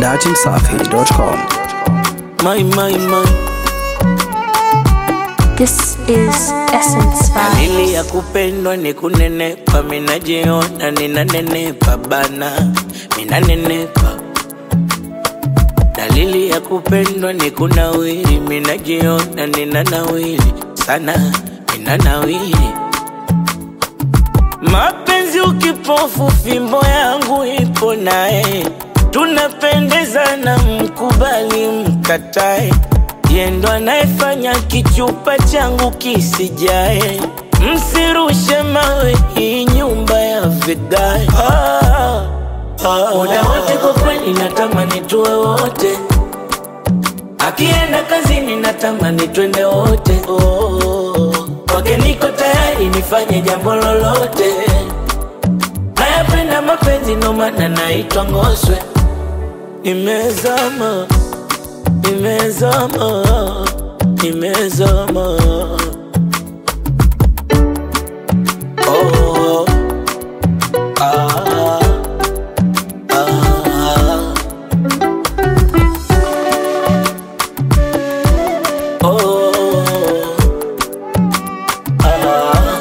dachimsafi.com. My, my, my. This is Essence Dalili Vibes. ya kupendwa ni kunenepa, minajiona ninanenepa bana, minanenepa. Dalili ya kupendwa ni kunawiri, minajiona ninanawiri sana, ninanawiri. Mapenzi ukipofu, fimbo yangu ipo naye, tunapendezana, mkubali mkatae, yendo anayefanya kichupa changu kisijae. Msirushe mawe, hii nyumba ya vigae. Ah, ah, muda wote kwa kweli natamani tuwe wote, akienda kazini natamani twende wote. Oh, kwake niko tayari nifanye jambo lolote. Nayapenda mapenzi ndo maana naitwa Ngoswe. Nimezama, nimezama, nimezama. Oh, ah, ah. Oh, ah.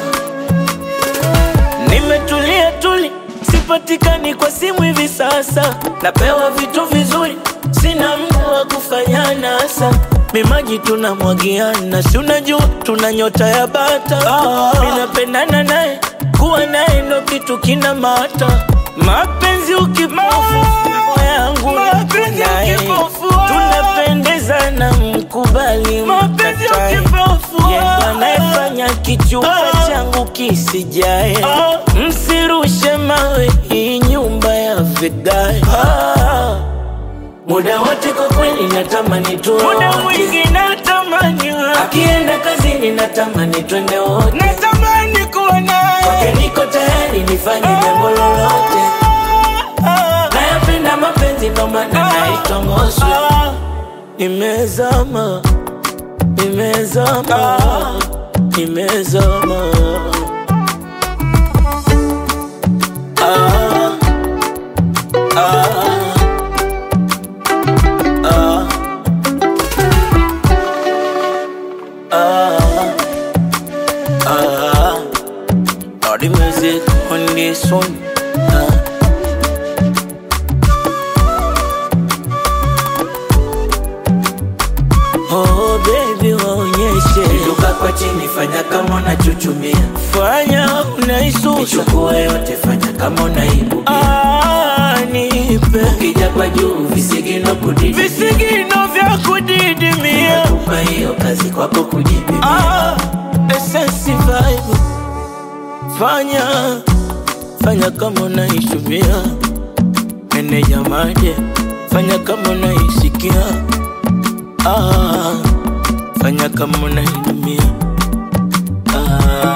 Nimetulia tuli, sipatikani kwa simu hivi sasa. Napewa vitu vizuri, sina mtu wa kufanya nasa. Mimaji tunamwagiana, si unajua tuna nyota ya bata. Mimi napendana naye, kuwa naye ndo kitu kina mata. Mapenzi ukipofu, roho yangu Mapenzi naye. ukipofu, tunapendezana, mkubali Mapenzi mkatae. ukipofu, Yeye ndo anayefanya kichupa Ah. changu kisijae. Ah. Msirushe mawe, hii nyumba ya vigae. Ah. Muda wote kwa kweli natamani tuwe Muda wote. mwingi natamani wewe. Akienda kazini natamani twende wote. natamani kuwa naye Kwake niko tayari nifanye jambo lolote. Nayapenda mapenzi ndo maana naitwa Ngoswe. Ah, Nimezama, nimezama, nimezama. Ah, ah, ah, ah, ah. All the music on this one. Ah. Oh baby waonyeshe Inuka kwa chini fanya kama unachuchumia Fanya unaisusa Nichukue yote fanya kama unaibu Ah nipe Ukija kwa juu visigino kudidi visigino vya kudidimia Kupa hiyo kazi kwako kujibi Ah, Essence vibe Fanya Fanya kama unaishumia Meneja maje Fanya kama unaisikia ah, Fanya kama unainumia ah,